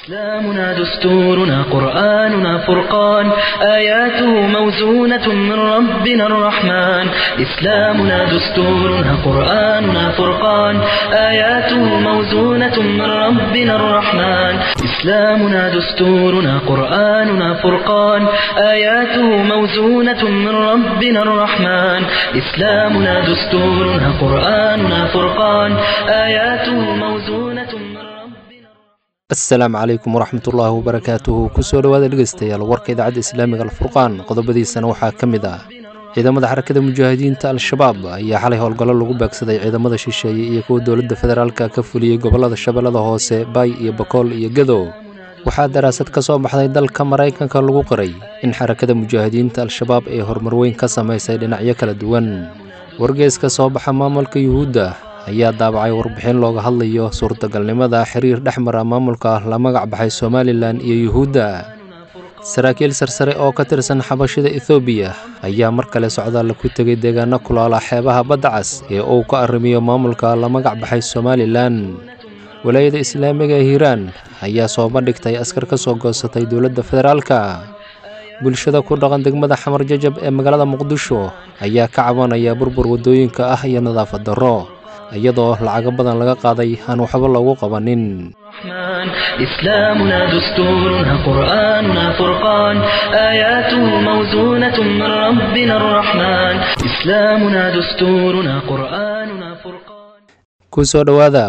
إسلامنا دستورنا قرآننا فرقان آياته موزونة من ربنا الرحمن إسلامنا دستورنا قرآننا فرقان آياته موزونة من ربنا الرحمن إسلامنا دستورنا قرآننا فرقان آياته موزونة من ربنا الرحمن إسلامنا دستورنا قرآننا فرقان آياته موزونة من ربنا asalaamu calaykum waraxmatullaahi wabarakaatuhu kusoo dhowaada dhegeystayaal warka idaacadda islaamiga alfurqaan qodobadiisana waxaa ka mid ah ciidamada xarakada mujaahidiinta al-shabaab ayaa xalay howlgallo lagu beegsaday ciidamada shisheeye iyo kuwa dowladda federaalka ka fuliyey gobollada shabeellada hoose baay iyo bakool iyo gadow waxaa daraasad ka soo baxday dalka maraykanka lagu qiray in xarakada mujaahidiinta al-shabaab ay horumar weyn ka samaysay dhinacyo kala duwan wargees ka soo baxa maamulka yuhuudda ayaa daabacay warbixin looga hadlayo suurtagalnimada xiriir dhex mara maamulka la magac baxay somalilan iyo yuhuudda saraakiil sarsare oo ka tirsan xabashida ethoobiya ayaa mar kale socdaalla ku tegay deegaano kulaala xeebaha badda cas ee uu ka arrimiyo maamulka la magac baxay somalilan walaayada islaamiga ee hiiraan ayaa soo bandhigtay askar ka soo goosatay dowladda federaalka bulshada ku dhaqan degmada xamar jajab ee magaalada muqdisho ayaa ka cabanaya burbur waddooyinka ah iyo nadaafad darro iyadoo lacago badan laga qaaday aan waxba loogu qabanin الرحمن إسلامنا دستورنا قرآننا فرقان آياته موزونة من ربنا الرحمن إسلامنا دستورنا قرآننا فرقان kusoo dhowaada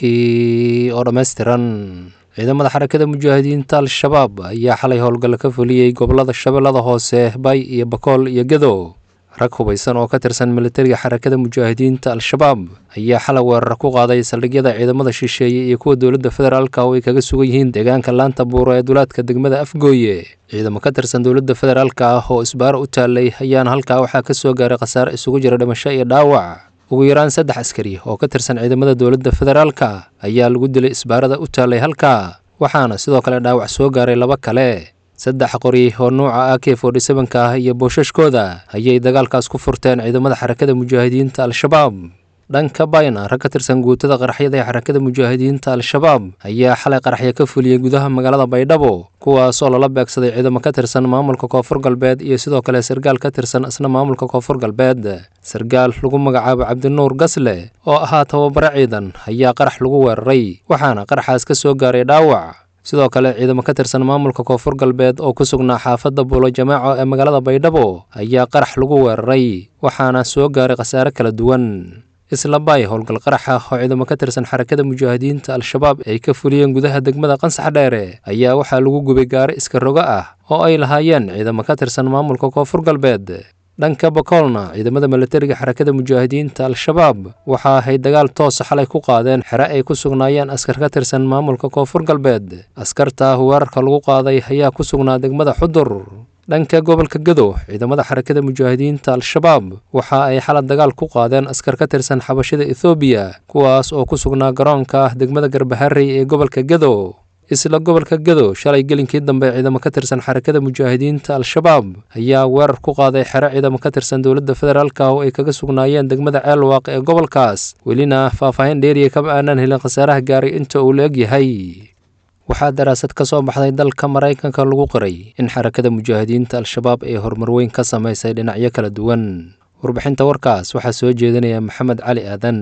warkii oo dhammaystiran ciidamada xarakada mujaahidiinta al-shabaab ayaa xalay howlgal ka fuliyey gobollada shabeellada hoose bay iyo bakool iyo gadow rag hubaysan oo ka tirsan militariga xarakada mujaahidiinta al-shabaab ayaa xalay weerar ku qaaday saldhigyada ciidamada shisheeye iyo kuwa dowladda federaalka oo ay kaga sugan yihiin deegaanka laanta buuro ee dulaadka degmada afgooye ciidamo ka tirsan dowladda federaalka ah oo isbaaro u taallay ayaana halkaa waxaa ka soo gaaray khasaare isugu jira dhimasho iyo dhaawac ugu yaraan saddex askari oo ka tirsan ciidamada dowladda federaalka ayaa lagu dilay isbaarada u taallay halkaa waxaana sidoo kale dhaawac soo gaaray laba kale saddex qori oo nuuca a k forty sevenka ah iyo boosashkooda ayay dagaalkaas ku furteen ciidamada xarakada mujaahidiinta al-shabaab dhanka bayna rag ka tirsan guutada qaraxyada ee xarakada mujaahidiinta al-shabaab ayaa xalay qaraxya ka fuliyey gudaha magaalada baydhabo kuwaasoo lala beegsaday ciidamo ka tirsan maamulka koonfur galbeed iyo sidoo kale sargaal ka tirsan isna maamulka koonfur galbeed sargaal lagu magacaabo cabdinuur gasle oo ahaa tababare ciidan ayaa qarax lagu weeraray waxaana qaraxaas ka soo gaaray dhaawac sidoo kale ciidamo ka tirsan maamulka koonfur galbeed oo ku sugnaa xaafadda buulo jamaaco ee magaalada baydhabo ayaa qarax lagu weeraray waxaana soo gaaray khasaare kala duwan isla baay howlgal qarax ah oo ciidamo ka tirsan xarakada mujaahidiinta al-shabaab ay ka fuliyeen gudaha degmada qansax dheere ayaa waxaa lagu gubay gaari iska rogo ah oo ay lahaayeen ciidamo ka tirsan maamulka koonfur galbeed dhanka bakoolna ciidamada militariga xarakada mujaahidiinta al-shabaab waxa ay dagaal toosa xalay ku qaadeen xere ay ku sugnaayeen askar ka tirsan maamulka koonfur galbeed askarta weerarka lagu qaaday ayaa ku sugnaa degmada xudur dhanka gobolka gadow ciidamada xarakada mujaahidiinta al-shabaab waxa ay xalad dagaal ku qaadeen askar ka tirsan xabashida ethoobiya kuwaas oo ku sugnaa garoonka degmada garbaharey ee gobolka gadow isla gobolka gadow shalay gelinkii dambe ciidamo ka tirsan xarakada mujaahidiinta al-shabaab ayaa weerar ku qaaday xero ciidamo ka tirsan dowladda federaalka oo ay kaga sugnaayeen degmada ceelwaaq ee gobolkaas welina faahfaahin dheeriya kama aanan helin khasaaraha gaaray inta uu la eg yahay waxaa daraasad ka soo baxday dalka maraykanka lagu qiray in xarakada mujaahidiinta al-shabaab ay horumar weyn ka samaysay dhinacyo kala duwan warbixinta warkaas waxaa soo jeedinaya maxamed cali aadan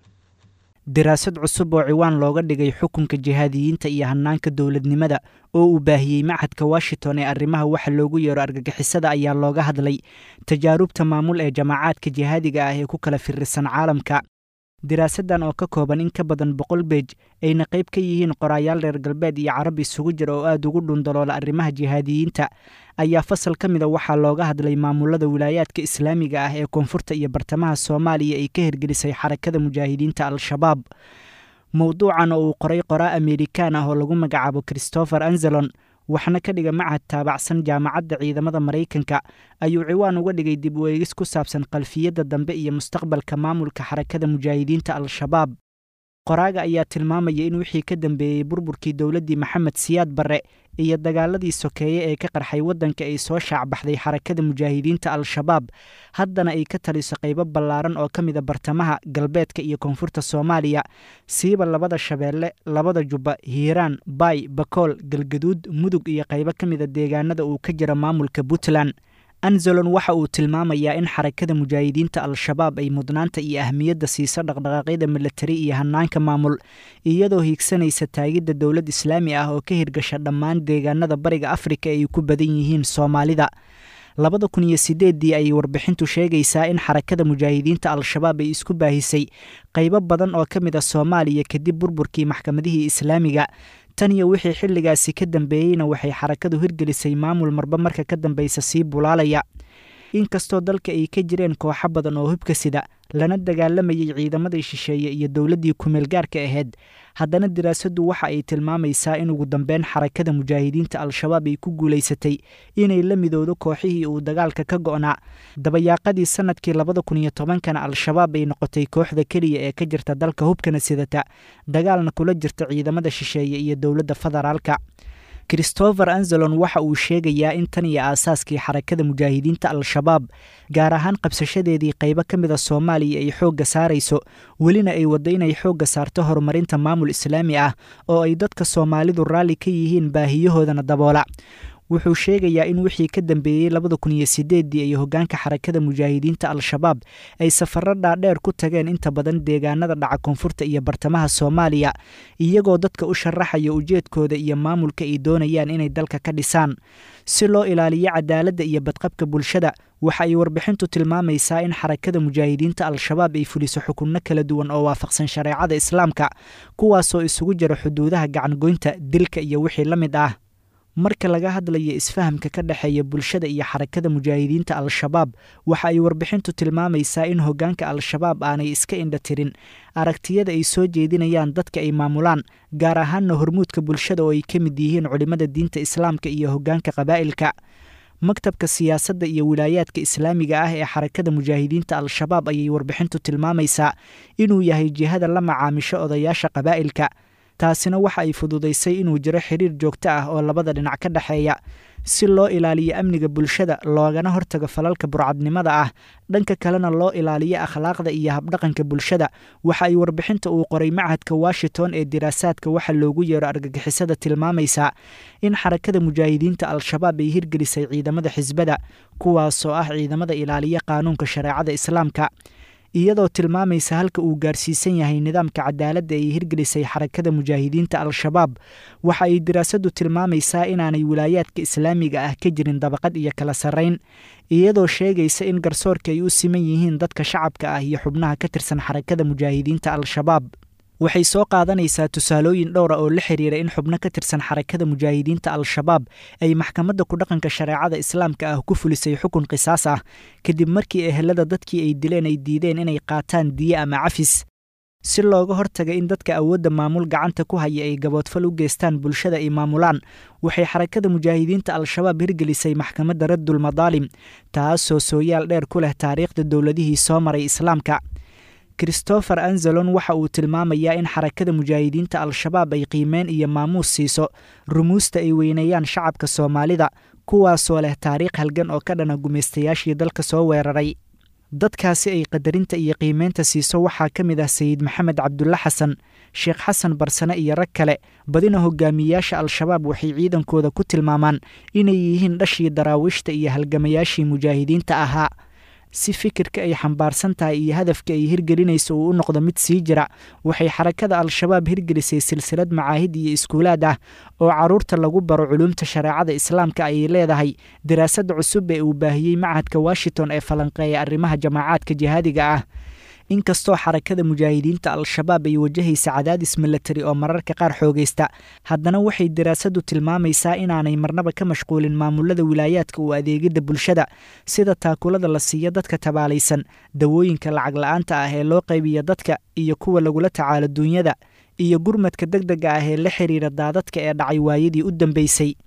daraasad cusub oo ciwaan looga dhigay xukunka jihaadiyiinta iyo hanaanka dowladnimada oo uu baahiyey machadka washington ee arrimaha waxa loogu yeero argagixisada ayaa looga hadlay tajaarubta maamul ee jamaacaadka jihaadiga ah ee ku kala firisan caalamka daraasaddan oo ka kooban in ka badan boqol beej ayna qayb ka yihiin qoraayaal reer galbeed iyo carab isugu jira oo aada ugu dhundaloola arrimaha jihaadiyiinta ayaa fasal ka mida waxaa looga hadlay maamulada wilaayaadka islaamiga ah ee koonfurta iyo bartamaha soomaaliya ay ka hirgelisay xarakada mujaahidiinta al-shabaab mowduucan oo uu qoray qoraa amerikaan ah oo lagu magacaabo christopher anzelon waxna ka dhiga machad taabacsan jaamacadda ciidamada maraykanka ayuu ciwaan uga dhigay dib u eegis ku saabsan qalfiyadda dambe iyo mustaqbalka maamulka xarakada mujaahidiinta al-shabaab qoraaga ayaa tilmaamaya in wixii ka dambeeyey burburkii dowladdii maxamed siyaad barre iyo dagaaladii sokeeye ee ka qarxay waddanka ay soo shaacbaxday xarakada mujaahidiinta al-shabaab haddana ay ka taliso qaybo ballaaran oo ka mida bartamaha galbeedka iyo koonfurta soomaaliya siiba labada shabeelle labada jubba hiiraan baay bakool galgaduud mudug iyo qaybo ka mida deegaanada uu ka jira maamulka puntland anzalon waxa uu tilmaamayaa in xarakada mujaahidiinta al-shabaab ay mudnaanta iyo ahmiyadda siiso dhaqdhaqaaqyada milatari iyo hanaanka maamul iyadoo hiigsanaysa taagidda dowlad islaami ah oo ka hirgasha dhammaan deegaanada bariga afrika ay ku badan yihiin soomaalida labada kun iyo sideeddii ayay warbixintu sheegaysaa in xarakada mujaahidiinta al-shabaab ay isku baahisay qaybo badan oo ka mid a soomaaliya kadib burburkii maxkamadihii islaamiga tan iyo wixii xilligaasi ka dambeeyeyna waxay xarakadu hirgelisay maamul marba marka ka dambeysa sii bulaalaya inkastoo dalka ay ka jireen kooxo badan oo hubka sida lana dagaalamayay ciidamadii shisheeye iyo dowladdii kumeelgaarka ahayd haddana diraasaddu waxa ay tilmaamaysaa in ugu dambeyn xarakada mujaahidiinta al-shabaab ay ku guulaysatay inay la midowdo kooxihii uu dagaalka ka go'naa dabayaaqadii sannadkii labada kun iyo tobankana al-shabaab ay noqotay kooxda keliya ee ka jirta dalka hubkana sidata dagaalna kula jirta ciidamada shisheeye iyo dowladda federaalka christopher anzelon waxa uu sheegayaa in tan iyo aasaaskii xarakada mujaahidiinta al-shabaab gaar ahaan qabsashadeedii qaybo ka mida soomaaliya ay xoogga saarayso welina ay waddo inay xoogga saarto horumarinta maamul islaami ah oo ay dadka soomaalidu raalli ka yihiin baahiyahoodana daboola wuxuu sheegayaa in wixii ka dambeeyey labada kun iyo sideeddii ay hoggaanka xarakada mujaahidiinta al-shabaab ay safarro dhaadheer ku tageen inta badan deegaanada dhaca koonfurta iyo bartamaha soomaaliya iyagoo dadka u sharaxaya ujeedkooda iyo maamulka ay doonayaan inay dalka ka dhisaan si loo ilaaliyo cadaaladda iyo badqabka bulshada waxa ay warbixintu tilmaamaysaa in xarakada mujaahidiinta al-shabaab ay fuliso xukunno kala duwan oo waafaqsan shareecada islaamka kuwaasoo isugu jira xuduudaha gacangoynta dilka iyo wixii la mid ah marka laga hadlayo isfahamka ka dhexeeya bulshada iyo xarakada mujaahidiinta al-shabaab waxa ay warbixintu tilmaamaysaa in hoggaanka al-shabaab aanay iska indha tirin aragtiyada ay soo jeedinayaan dadka ay maamulaan gaar ahaanna hormuudka bulshada oo ay ka mid yihiin culimmada diinta islaamka iyo hoggaanka qabaa'ilka maktabka siyaasadda iyo wilaayaadka islaamiga ah ee xarakada mujaahidiinta al-shabaab ayay warbixintu tilmaamaysaa inuu yahay jihada la macaamisho odayaasha qabaa'ilka taasina waxa ay fududaysay inuu jiro xiriir joogto ah oo labada dhinac ka dhexeeya si loo ilaaliyo amniga bulshada loogana hortago falalka burcadnimada ah dhanka kalena loo ilaaliyo akhlaaqda iyo habdhaqanka bulshada waxa ay warbixinta uu qoray machadka washington ee diraasaadka waxa loogu yeero argagixisada tilmaamaysaa in xarakada mujaahidiinta al-shabaab ay hirgelisay ciidamada xisbada kuwaasoo ah ciidamada ilaaliya qaanuunka shareecada islaamka iyadoo tilmaamaysa halka uu gaarsiisan yahay nidaamka cadaaladda ay hirgelisay xarakada mujaahidiinta al-shabaab waxa ay diraasaddu tilmaamaysaa inaanay wilaayaadka islaamiga ah ka jirin dabaqad iyo kala sarrayn iyadoo sheegaysa in garsoorka ay u siman yihiin dadka shacabka ah iyo xubnaha ka tirsan xarakada mujaahidiinta al-shabaab waxay soo qaadanaysaa tusaalooyin dhowra oo la xiriira in xubno ka tirsan xarakada mujaahidiinta al-shabaab ay maxkamadda kudhaqanka shareecada islaamka ah ku fulisay xukun qisaas ah kadib markii ehelada dadkii ay dileen ay diideen inay qaataan diye ama cafis si looga hortaga in dadka awoodda maamul gacanta ku haya ay gaboodfal u geystaan bulshada ay maamulaan waxay xarakada mujaahidiinta al-shabaab hirgelisay maxkamadda raddul madaalim taasoo sooyaal dheer ku leh taariikhda dowladihii soo maray islaamka christopher anzelon waxa uu tilmaamayaa in xarakada mujaahidiinta al-shabaab ay qiimeyn iyo maamuus siiso rumuusta ay weyneeyaan shacabka soomaalida kuwaasoo leh taariikh halgan oo ka dhana gumaystayaashii dalka soo weeraray dadkaasi ay qadarinta iyo qiimeynta siiso waxaa ka mid ah sayid maxamed cabdulle xasan sheekh xasan barsane iyo rag kale badina hogaamiyeyaasha al-shabaab waxay ciidankooda ku tilmaamaan inay yihiin dhashii daraawiishta iyo halgamayaashii mujaahidiinta ahaa si fikirka ay xambaarsan tahay iyo hadafka ay hirgelinayso uu u noqdo mid sii jira waxay xarakada al-shabaab hirgelisay silsilad macaahid iyo iskuulaad ah oo carruurta lagu baro culuumta shareecada islaamka ayay leedahay daraasad cusub ee uu baahiyey machadka washington ee falanqeeya arrimaha jamaacaadka jihaadiga ah inkastoo xarakada mujaahidiinta al-shabaab ay wajahaysa cadaadis milatari oo mararka qaar xoogaysta haddana waxay daraasadu tilmaamaysaa inaanay marnaba ka mashquulin maamulada wilaayaadka u adeegidda bulshada sida taakulada la siiyo dadka tabaalaysan dawooyinka lacag la-aanta ah ee loo qaybiya dadka iyo kuwa lagula tacaalo duunyada iyo gurmadka deg dega ah ee la xiriira daadadka ee dhacay waayadii u dambeysay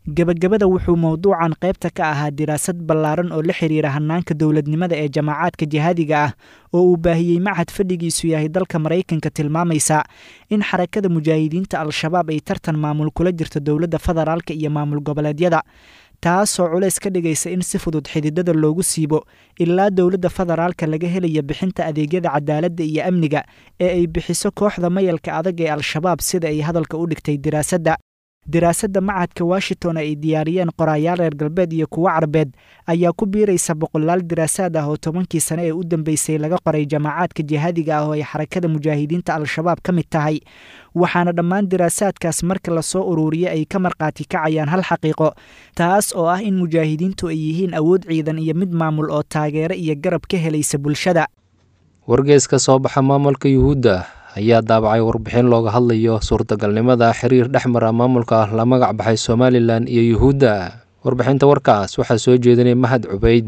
gebagabada wuxuu mowduucan qaybta ka ahaa diraasad ballaaran oo la xiriira hannaanka dowladnimada ee jamaacaadka jihaadiga ah oo uu baahiyey machad fadhigiisu yahay dalka maraykanka tilmaamaysa in xarakada mujaahidiinta al-shabaab ay tartan maamul kula jirto dowladda federaalka iyo maamul goboleedyada taasoo culays ka dhigaysa in si fudud xididada loogu siibo ilaa dowladda federaalka laga helaya bixinta adeegyada cadaaladda iyo amniga ee ay bixiso kooxda mayalka adag ee al-shabaab sida ay hadalka u dhigtay diraasadda diraasadda machadka washington ay diyaariyeen qoraayaal reer galbeed iyo kuwo carbeed ayaa ku biiraysa boqolaal diraasaad ah oo tobankii sane ee u dambeysay laga qoray jamaacaadka jihaadiga ah oo ay xarakada mujaahidiinta al-shabaab ka mid tahay waxaana dhammaan diraasaadkaas marka lasoo ururiya ay ka markhaati kacayaan hal xaqiiqo taas oo ah in mujaahidiintu ay yihiin awood ciidan iyo mid maamul oo taageero iyo garab ka helaysa bulshada wargees ka soo baxa maamulka yuhuudda ayaa daabacay warbixin looga hadlayo suurtagalnimada xiriir dhex mara maamulka la magac baxay somalilan iyo yuhuudda warbixinta warkaas waxaa soo jeedinay mahad cubayd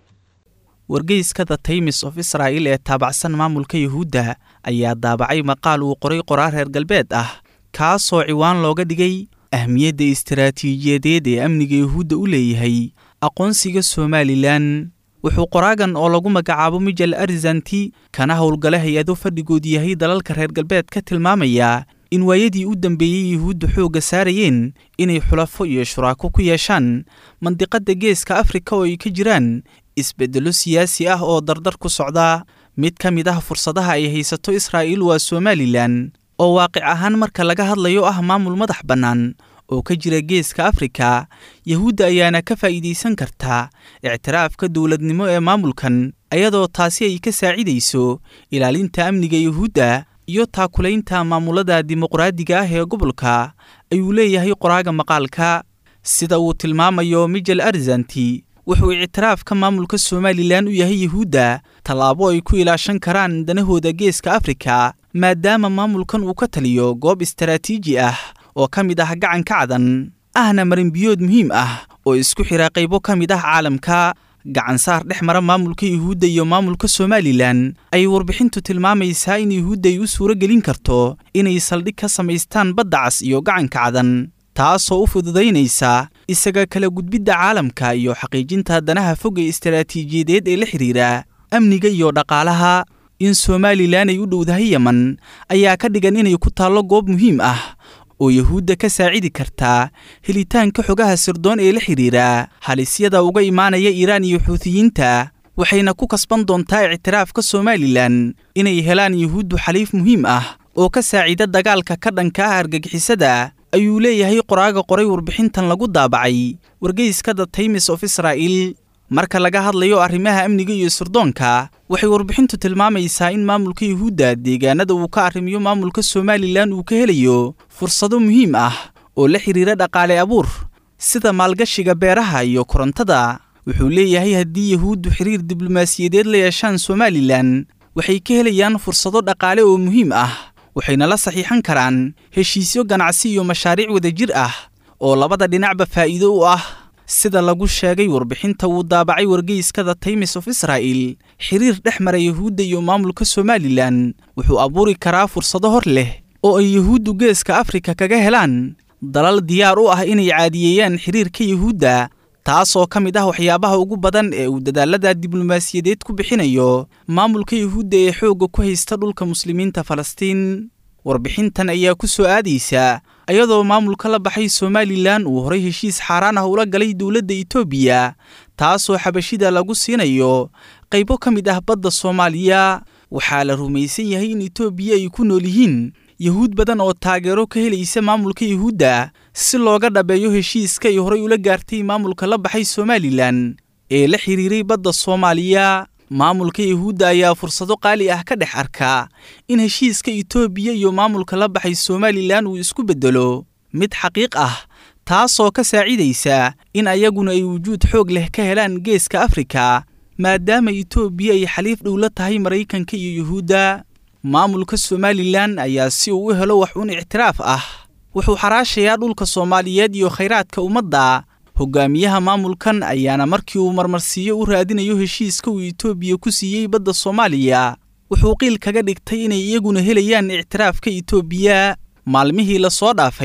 wargeyska the taymis of israa'il ee taabacsan maamulka yuhuudda ayaa daabacay maqaal uu qoray qoraar reer galbeed ah kaasoo ciwaan looga dhigay ahmiyadda istaraatiijiyadeed ee amniga yuhuudda u leeyahay aqoonsiga somalilan wuxuu qoraagan oo lagu magacaabo mijel arzanti kana howlgale hay-ado fadhigood yahay dalalka reer galbeed ka tilmaamayaa in waayadii u dambeeyey yuhuudda xoogga saarayeen inay xulafo iyo shuraako ku yeeshaan mandiqadda geeska afrika oo ay ka jiraan isbeddello siyaasi ah oo dardar ku socda mid ka mid ah fursadaha ay haysato israa'iil waa somalilan oo waaqic ahaan marka laga hadlayo ah maamul madax bannaan oo ka jira geeska afrika yuhuudda ayaana ka faa'iidaysan karta ictiraafka dowladnimo ee maamulkan ayadoo taasi ay ka saacidayso ilaalinta amniga yuhuudda iyo taakulaynta maamulada dimuqraadiga ah ee gobolka ayuu leeyahay qoraaga maqaalka sida uu tilmaamayo mijel arzanti wuxuu ictiraafka maamulka somalilan u yahay yuhuudda tallaabo ay ku ilaashan karaan danahooda geeska afrika maadaama maamulkan uu ka taliyo goob istaraatiiji ah oo ka mid ah gacanka cadan ahna marinbiyood muhiim ah oo isku xira qaybo ka mid ah caalamka gacansaar dhex mara maamulka yuhuudda iyo maamulka somalilan ayay warbixintu tilmaamaysaa in yuhuudda ay u suuro gelin karto inay saldhig ka samaystaan badda cas iyo gacanka cadan taasoo u fududaynaysa isaga kala gudbidda caalamka iyo xaqiijinta danaha foga istaraatiijiyadeed ee la xidhiira amniga iyo dhaqaalaha in somalilan ay u dhowdahay yeman ayaa ka dhigan inay ku taallo goob muhiim ah oo yuhuudda ka saacidi kartaa helitaanka xogaha sirdoon ee la xidhiira halisyada uga imaanaya iiraan iyo xuutiyiinta waxayna ku kasban doontaa ictiraafka somalilan inay helaan yuhuuddu xaliif muhiim ah oo ka saacida dagaalka ka dhanka ah argagixisada ayuu leeyahay qoraaga qoray warbixintan lagu daabacay wargeyska the taymis of israa'il marka laga hadlayo arrimaha amniga iyo sirdoonka waxay warbixintu tilmaamaysaa in maamulka yuhuudda deegaanada uu ka arrimiyo maamulka somalilan uu ka helayo fursado muhiim ah oo la xidhiira dhaqaale abuur sida maalgashiga beeraha iyo korontada wuxuu leeyahay haddii yuhuuddu xiriir diblomaasiyadeed la yeeshaan somalilan waxay ka helayaan fursado dhaqaale oo muhiim ah waxayna la saxiixan karaan heshiisyo ganacsi iyo mashaariic wadajir ah oo labada dhinacba faa'iido u ah sida lagu sheegay warbixinta uu daabacay wargeyska the taymis of israa'il xiriir dhex mara yuhuudda iyo maamulka somalilan wuxuu abuuri karaa fursado hor leh oo ay yuhuuddu geeska afrika kaga helaan dalal diyaar u ah inay caadiyeeyaan xiriirka yuhuudda taasoo ka mid ah waxyaabaha ugu badan ee uu dadaalada diblomaasiyadeed ku bixinayo maamulka yuhuudda ee xoogga ku haysta dhulka muslimiinta falastiin warbixintan ayaa ku soo aadaysa ayadoo maamulka la baxay somalilan uu horay heshiis xaaraan ah ula galay dowladda etoobiya taasoo xabashida lagu siinayo qaybo ka mid ah badda soomaaliya waxaa la rumaysan yahay in etoobiya ay ku nool yihiin yuhuud badan oo taageero ka helaysa maamulka yuhuudda si looga dhabeeyo heshiiska ay horay ula gaartay maamulka la baxay somalilan ee la xidhiiray badda soomaaliya maamulka yuhuudda ayaa fursado qaali ah ka dhex arkaa in heshiiska etoobiya iyo maamulka la baxay somalilan uu isku beddelo mid xaqiiq ah taasoo ka saacidaysa in ayaguna ay wujuud xoog leh ka helaan geeska afrika maadaama etoobiya ay xaliif dhow la tahay maraykanka iyo yuhuudda maamulka somalilan ayaa si uu u helo wax un ictiraaf ah wuxuu xaraashayaa dhulka soomaaliyeed iyo khayraadka ummadda hogaamiyaha maamulkan ayaana markii uu marmarsiiyo u raadinayo heshiiska uu etoobiya ku siiyey badda soomaaliya wuxuu qiil kaga dhigtay inay iyaguna helayaan ictiraafka etoobiya maalmihii la soo dhaafay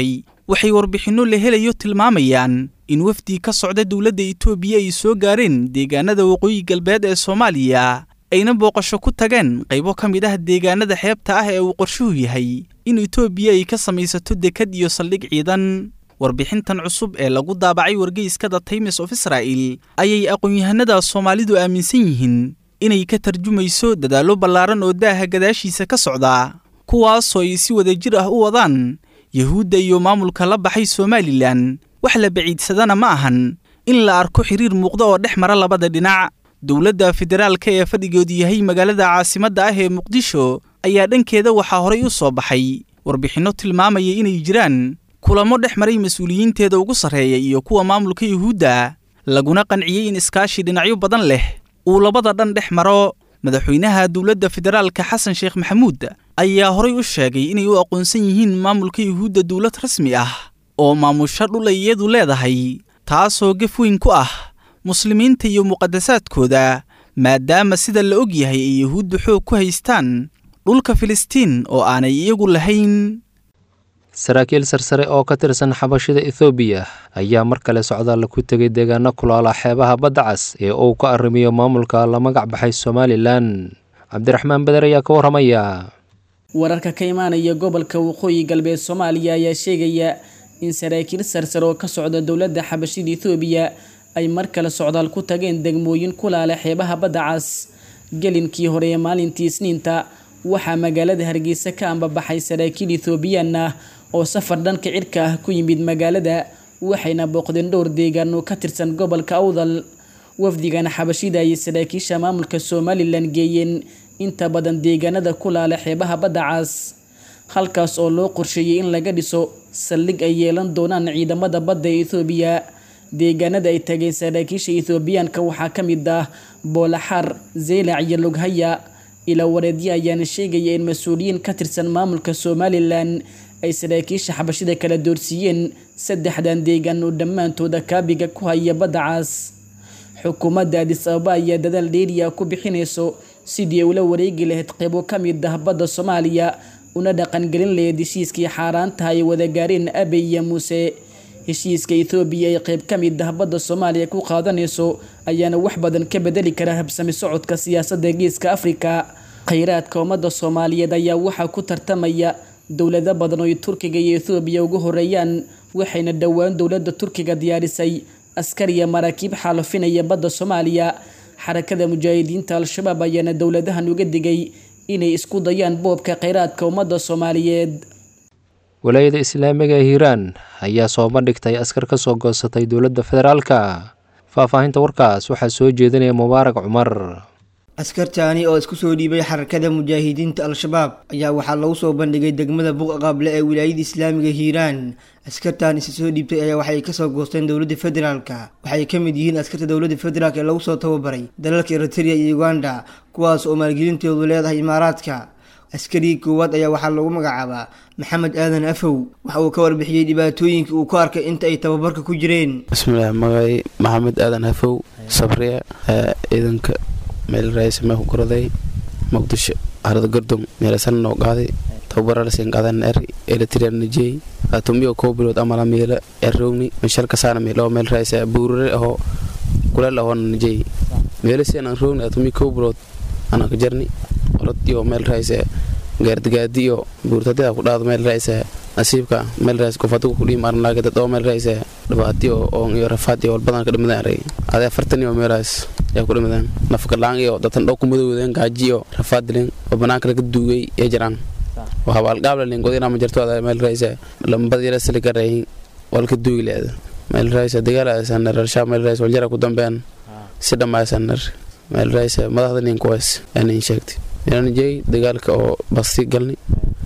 waxay warbixinno la helayo tilmaamayaan in wafdi ka socda dowladda itoobiya ay soo gaareen deegaanada waqooyi galbeed ee soomaaliya ayna booqasho ku tageen qaybo ka mid ah deegaanada xeebta ah ee uu qorshuhu yahay in itoobiya ay ka samaysato dekad iyo saldhig ciidan warbixintan cusub ee lagu daabacay wargeyskada times of israa'el ayay aqoon-yahanada soomaalidu aaminsan yihiin inay ka tarjumayso dadaallo ballaaran oo daaha gadaashiisa ka socda kuwaasoo ay si wadajir ah u wadaan yuhuudda iyo maamulka la baxay somalilan wax la baciidsadana ma ahan in la arko xiriir muuqda oo dhex mara labada dhinac dowladda federaalka ee fadhigoodu yahay magaalada caasimadda ah ee muqdisho ayaa dhankeeda waxaa horay u soo baxay warbixinno tilmaamaya inay jiraan kulamo dhex maray mas-uuliyiinteeda ugu sarreeya iyo kuwa maamulka yuhuudda laguna qanciyey in iskaashi dhinacyo badan leh uu labada dhan dhex maro madaxweynaha dowladda federaalka xasan sheekh maxamuud ayaa horay u sheegay inay u aqoonsan yihiin maamulka yuhuudda dowlad rasmi ah oo maamusho dhul ay iyadu leedahay taasoo gef weyn ku ah muslimiinta iyo muqadasaadkooda maadaama sida la og yahay ay yuhuuddu xoog ku haystaan dhulka filistiin oo aanay iyagu lahayn saraakiil sarsare oo ka tirsan xabashida ethoobiya ayaa mar kale socdaalla ku tegay deegaano kulaala xeebaha badda cas ee uu ka arrimiyo maamulka la magac baxay somalilan cabdiraxmaan beder ayaa ka warramaya wararka ka imaanaya gobolka waqooyi galbeed soomaaliya ayaa sheegaya in saraakiil sarsare oo ka socda dowladda xabashida ethoobiya ay mar kale socdaal ku tageen degmooyin kulaala xeebaha badda cas gelinkii hore ee maalintii isniinta waxaa magaalada hargeysa ka ambabaxay saraakiil ethoobiyan ah oo safar dhanka cirka ah ku yimid magaalada waxayna booqdeen dhowr deegaan oo ka tirsan gobolka awdal wafdigana xabashida ayay saraakiisha maamulka somalilan geeyeen inta badan deegaanada kulaala xeebaha badda cas halkaas oo loo qorsheeyey in laga dhiso saldhig ay yeelan doonaan ciidamada badda ee ethoobiya deegaanada ay tageen saraakiisha ethoobiyaanka waxaa ka mid ah boolaxaar zeylac iyo loghaya ilaa wareedyo ayaana sheegaya in mas-uuliyiin ka tirsan maamulka somalilan ay saraakiisha xabashida kala doorsiiyeen saddexdan deegaan oo dhammaantooda kaabiga ku haya badda cas xukuumadda adis ababa ayaa dadaal dheeriya ku bixinayso sidii ay ula wareegi lahayd qaybo ka mid ah badda soomaaliya una dhaqangelin lahayd heshiiskii xaaraantaha ay wada gaareen abey iyo muuse heshiiska ethoobiya ay qayb ka mid ah badda soomaaliya ku qaadanayso ayaana wax badan ka bedeli kara habsami socodka siyaasadda geeska afrika khayraadka ummadda soomaaliyeed ayaa waxaa ku tartamaya dowlado badan oo ay turkiga iyo ethoobiya ugu horeeyaan waxayna dhowaan dowladda turkiga diyaarisay askar iyo maraakiib xaalufinaya badda soomaaliya xarakada mujaahidiinta al-shabaab ayaana dowladahan uga digay inay isku dayaan boobka khayraadka ummadda soomaaliyeed walaayada islaamiga ee hiiraan ayaa soo bandhigtay askar ka soo goosatay dowladda federaalka faahfaahinta warkaas waxaa soo jeedinaya mubaarak cumar askartaani oo isku soo dhiibay xarakada mujaahidiinta al-shabaab ayaa waxaa lagu soo bandhigay degmada buqa qaable ee wilaayada islaamiga hiiraan askartan isa soo dhiibtay ayaa waxay kasoo goosteen dowladda federaalka waxay ka mid yihiin askarta dowladda federaalk ee lagu soo tababaray dalalka eritrea iyo uganda kuwaas oo maalgelintoodu leedahay imaaraadka askarigii koowaad ayaa waxaa lagu magacaabaa maxamed aadan afow waxa uu ka warbixiyey dhibaatooyinka uu ku arkay inta ay tababarka ku jireen bismillaah magacay maxamed aadan afow sabriya ciidanka meel raaysamee ku goraday muqdisho harada gordom meelasan noo qaaday tababaralasiin qaadan er eletrian najey atumiyo koo bilood amala meela errowni meshal kasaana meelo meel raaysa buurare aho kuleel ahoona najey meelasiin aan rowni atumi koo bilood anaa ka jarni orod iyo meel raaysa gaardigaadi iyo buurtadida ku dhaado meel raaysa nasiibka meel raaysa kufadigu kudhiim arnaage dad oo meel raaysa dhibaatiyo oo iyo rafaad iyo walbadan ka dhimadaan arey adee afartan iyo meelaas yaa ku dhimadaan nafkalaan iyo datan dhow ku madowdeen gaaji iyo rafaad dileen oo banaanka laga duugay ee jiraan waa habaalgaabla lingodina ma jirto adaa meel raaysa lambadiyala siliga reehin walka duugi leeda meel raaysa dagaalasanar arshaa meel raaysa waljara ku dambean si dhammaysanar meel raaysa madaxda ninkuwaas aanin sheegtay inanjey dagaalka oo basti galni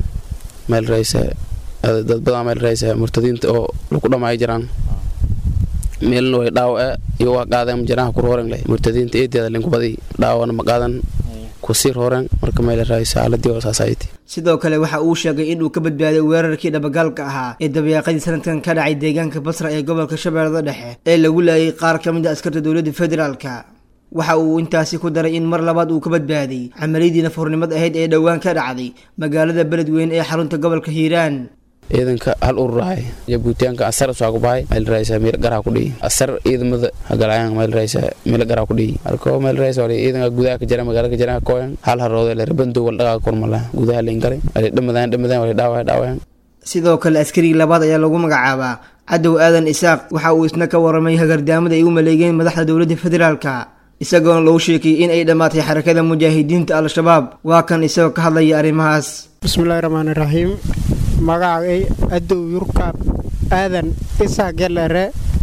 meel raaysa dad badan meel raaysa murtadiinta oo lagu dhamaayo jiraan meelna way dhaawace iyo waa qaadeen jiraan ku rooren leh murtadiinta eedeeda linkubadi dhaawana ma qaadan kusii rooren marka meel raaysa xaaladii oo saasayti sidoo kale waxa uu sheegay inuu ka badbaaday weerarkii dhabagaalka ahaa ee dabayaaqadii sanadkan ka dhacay deegaanka basra ee gobolka shabeellada dhexe ee lagu laayay qaar ka mid a askarta dowladda federaalka waxa uu intaasi ku daray in mar labaad uu ka badbaaday camaliyadii nafhurnimad ahayd ee dhowaan ka dhacday magaalada beledweyne ee xarunta gobolka hiiraan ciidanka hal ururahay jabuutiyaanka asar soo ku bahay meel raaysa meel garaa ku dhihi asar ciidamada hagalayaan meel raaysa meel garaa ku dhihi arko meel raaysa wali ciidanka gudaha ka jira magaalada ka jira kooyan hal haroodo le rabando wal dhagaa kormala gudaha leen galay wali dhamadaan dhamadaan wali dhaaway dhaawayaan sidoo kale askarigii labaad ayaa lagu magacaabaa cadow aadan isaaq waxa uu isna ka waramay hagardaamada ay u maleegeen madaxda dowladda federaalka isagoona lagu sheekiyey in ay dhammaatay xarakada mujaahidiinta al-shabaab waa kan isagoo ka hadlaya arrimahaas bismillahi raxmaani raxiim magacay adow yurkaab aadan isaa gelere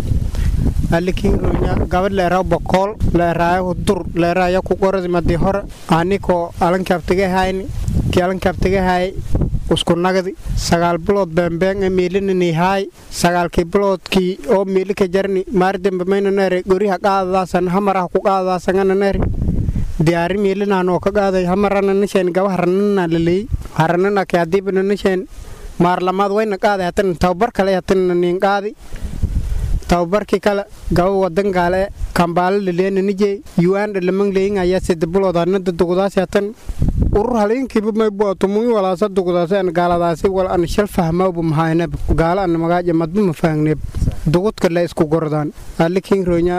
alikironya gabadh leera bokool leeraayo dur leeraya ku qoradi madi hore anikoo alankaabtagahayni kii alankaabtagahay usku nagdi sagaal bilood beembeeng ee miilininihaay sagaalkii biloodkii oo miilika jarni maardembe maynanere goriha qaadadaasan hamaraha ku qaadadaasangananere diyaari miilinanoo ka qaaday hamarananasheen gaba haranana laley haranana ke hadiibananasheen maarlamaad wayna qaaday hatan tababar kale hatan nin qaadi tababarkii kale gaba wadan gaale kambaalo laleyananijey yuanda lamangleyin ayaa sida bilood anada dugdaasi hatan urur halinkiiba maybuatumugi walaasa dugdaasi an gaaladaasi wal an shal fahmawba mahaynab gaala an magaaja madba mafahangneb dugudka le isku gordaan alikin ronya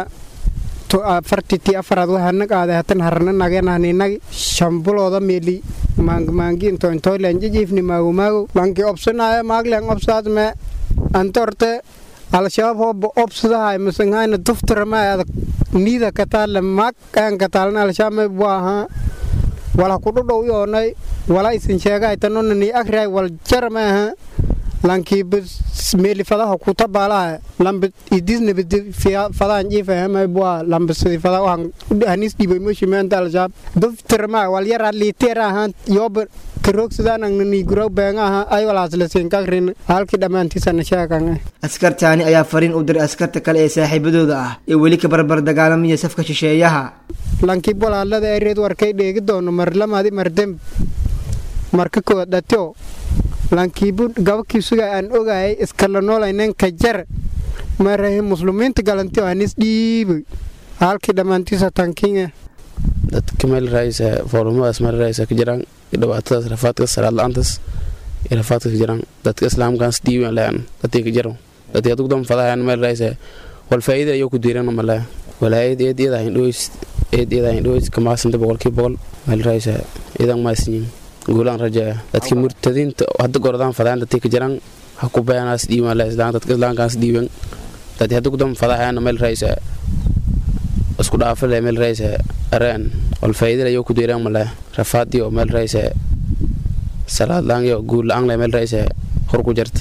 fartiti afaraad waxana qaaday hatan harana nagenahninagi shambilooda meeli maangmaangi into intoylen jijiifni maagomaago lanki obsanaya maaglen obsaad me anta orte al-shabaab hooba obsadahay masangayna duftarama adag niida kataale maag aan kataalna al-shabaab may buu ahaa wala kudhodhow yoonay wala isin sheegay tanona ni agray wal jarama aha lankiiba meeli fadaha kutabaalaha lamba idisnabidi fadaan jiifahama bua lamba sidi fada waxaan hanis dhibay moshimenta al-shabaab duftarama wal yaraa liiteer ahaan yooba karoogsadaanan beenga aha ay walaaslasiinkagrin halkii dhammaantiisana sheegan askartaani ayaa fariin u diray askarta kale ee saaxiibadooda ah ee weli ka barbar dagaalamaya safka shisheeyaha lankii bolaalada ereed warkay dheegi doono marlamadi mardem marka koodhatyo lankiibu gabakiisuga aan ogayay iskala noolaynen ka jar marahe muslimiinta galantiyo hanis dhiibay halkii dhammaantiisa tankinga dadka meel raaysa foorumadaas meel raaysa ka jiraan dhibaatadaas rafaadka salaad la-aantaas iyo rafaadka ka jiraan dadka islaamkaas dhiiban lean dadkii ka jiro dadkii adugu dan fadahayan meel raaysa wal faa'iida ayuu ku diiran male walaayad eed iyada hayn dhoweys eed iyada hayn dhoweys kamaasanta boqolkii boqol meel raaysa idan maasinyin guulaan rajaya dadkii murtadiinta hadda gordaan fadahayan dadkii ka jiraan ha ku bayanaas dhiiban le islaan dadka islaamkaas dhiiban dadkii adugu dan fadahayan meel raaysa isku dhaafale meel raaysa areen wal faa'iida ayuu ku diiran male rafaadiyo meel raaysa salaad la-aan guul la-aan le meel raaysa hor ku jirta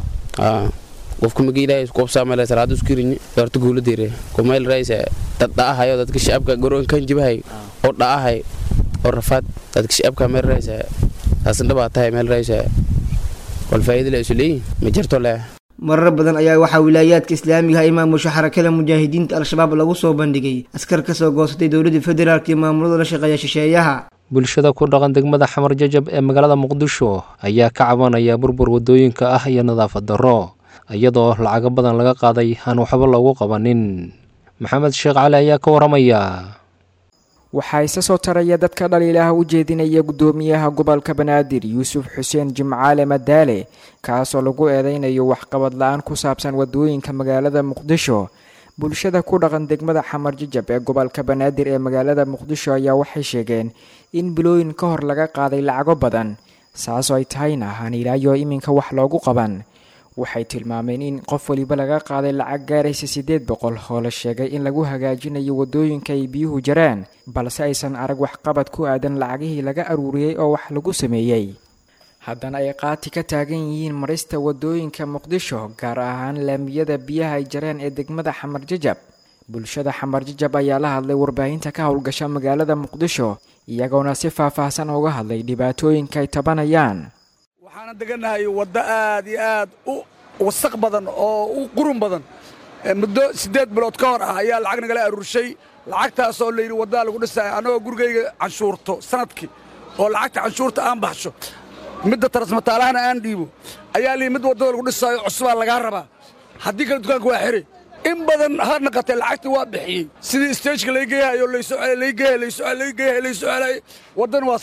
qofka magi ilaahay isku qabsaa meel salaad isku riñi horta guula diire ku meel raaysa dad dha'ahayo dadka shacabka garoon kan jibahay oo dha'ahay oo rafaad dadka shacabka meel raaysa taasin dhabaa tahay meel raaysa wal faa'iida le isu leeyihin ma jirto leh marar badan ayaa waxaa wilaayaadka islaamiga ay maamusha xarakada mujaahidiinta al-shabaab lagu soo bandhigay askar ka soo goosatay dowladda federaalk iyo maamulada la shaqeeya shisheeyaha bulshada ku dhaqan degmada xamar jajab ee magaalada muqdisho ayaa ka cabanaya burbur wadooyinka ah iyo nadaafad darro iyadoo lacago badan laga qaaday aan waxba loogu qabanin maxamed sheekh cali ayaa ka waramaya waxaa isa soo taraya dadka dhaliilaha u jeedinaya guddoomiyaha gobolka banaadir yuusuf xuseen jimcaale madaale kaasoo lagu eedeynayo waxqabad la-aan ku saabsan wadooyinka magaalada muqdisho bulshada ku dhaqan degmada xamar jajab ee gobolka banaadir ee magaalada muqdisho ayaa waxay sheegeen in bilooyin ka hor laga qaaday lacago badan saasoo ay tahayna aan ilaayo iminka wax loogu qaban waxay tilmaameen in qof waliba laga qaaday lacag gaaraysa siddeed boqol oo la sheegay in lagu hagaajinayo wadooyinka ay biyuhu jaraan balse aysan arag waxqabad ku aadan lacagihii laga aruuriyey oo wax lagu sameeyey haddana ay qaati ka taagan yihiin marista wadooyinka muqdisho gaar ahaan laamiyada biyaha ay jareen ee degmada xamar jajab bulshada xamar jajab ayaa la hadlay warbaahinta ka howlgasha magaalada muqdisho iyagoona si faah-faahsan uga hadlay dhibaatooyinka ay tabanayaan waxaana degannahay waddo aad iyo aad u wasaq badan oo u qurun badan muddo siddeed bilood ka hor ah ayaa lacag nagala aruurshay lacagtaasoo layidhi waddaa lagu dhisaya annagoo gurigayga canshuurto sanadkii oo lacagta canshuurta aan baxsho midda tarasmataalahana aan dhiibo ayaa layidhi mid waddada lagu dhisaayo cusubaa lagaa rabaa haddii kale dukaanka waa xiri in badan ha naqatee lacagtii waa bixiyey sidii stageka lay geeyahayo laysoo celay lay geeyahay laysoo celay lay geeyahay laysoo celay waddan waa saan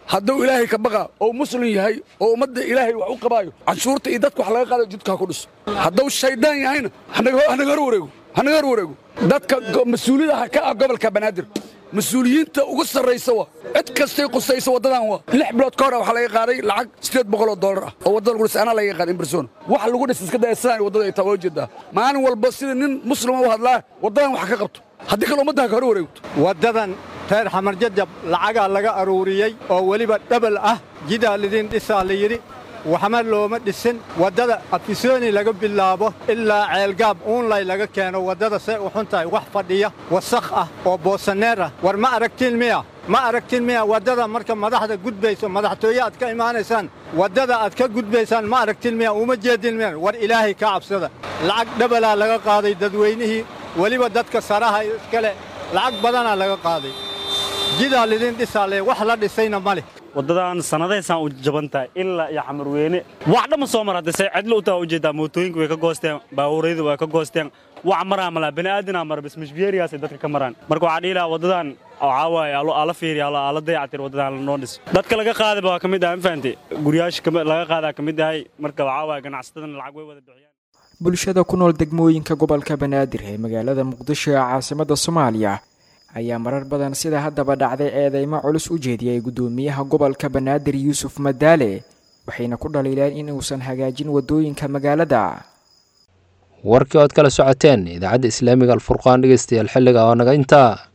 hadduu ilaahay ka baqa oo muslim yahay oo ummadda ilaahay wax u qabaayo canshuurta iyo dadka wax laga qaadayo jidka ha ku dhiso hadduu shaydaan yahayna hanaga hor wareego hanaga hor wareego dadka mas-uuliyada ka ah gobolka banaadir mas-uuliyiinta ugu sarraysa wa cid kastay qusaysa waddadan wa lix bilood ka hor waxaa laga qaaday lacag siddeed boqol oo dollar ah oo waddada lagu dhisay anaa laga qaaday in barsoona wax lagu dhis iska daya sidaan waddada ay taa waa ujeedaa maalin walba sida nin muslima u hadlaa waddadan wax ka qabto haddii kale ummadda ha ka hor wareegto waddadan reer xamarjajab lacagaa laga aruuriyey oo weliba dhabal ah jidaa lidin dhisaa la yidhi waxma looma dhisin waddada afisooni laga bilaabo ilaa ceelgaab uunlay laga keeno waddada say u xun tahay wax fadhiya wasakh ah oo boosaneer ah war ma aragtiin miya ma aragtiin miya waddada marka madaxda gudbayso madaxtooye aad ka imaanaysaan waddada aad ka gudbaysaan ma aragtiin miya uma jeedin miya war ilaahay ka cabsada lacag dhabalaa laga qaaday dadweynihii weliba dadka saraha iskale lacag badanaa laga qaaday jidaa lidin dhisaale wax la dhisayna ma leh waddadan sannadaysaan u jaban tahay ilaa iyo xamarweyne wax dhamma soo mar hadda say cidlo u taha ujeeddaa mootooyinka way ka goosteen baabuuryadu way ka goosteen wax maraa malaa bani'aadinaa mara bas mashbiyeeriyaasay dadka ka maraan marka waxaa dhihi lahaa waddadan waxaa waaye ala fiiriya ala dayacatir waddadan lanoo dhiso dadka laga qaadaba waa ka mid ah ma fahamtay guryaasha laga qaadaa ka mid ahay marka waxaa waaye ganacsatadana lacag way wada bixiyaan bulshada ku nool degmooyinka gobolka banaadir ee magaalada muqdisho ee caasimadda soomaaliya ayaa marar badan sida haddaba dhacday eedeymo culus u jeediyay guddoomiyaha gobolka banaadir yuusuf madaale waxayna ku dhaliileen in uusan hagaajin waddooyinka magaalada warkii ood kala socoteen idaacadda islaamiga alfurqaan dhegeystayaal xilliga oo naga intaa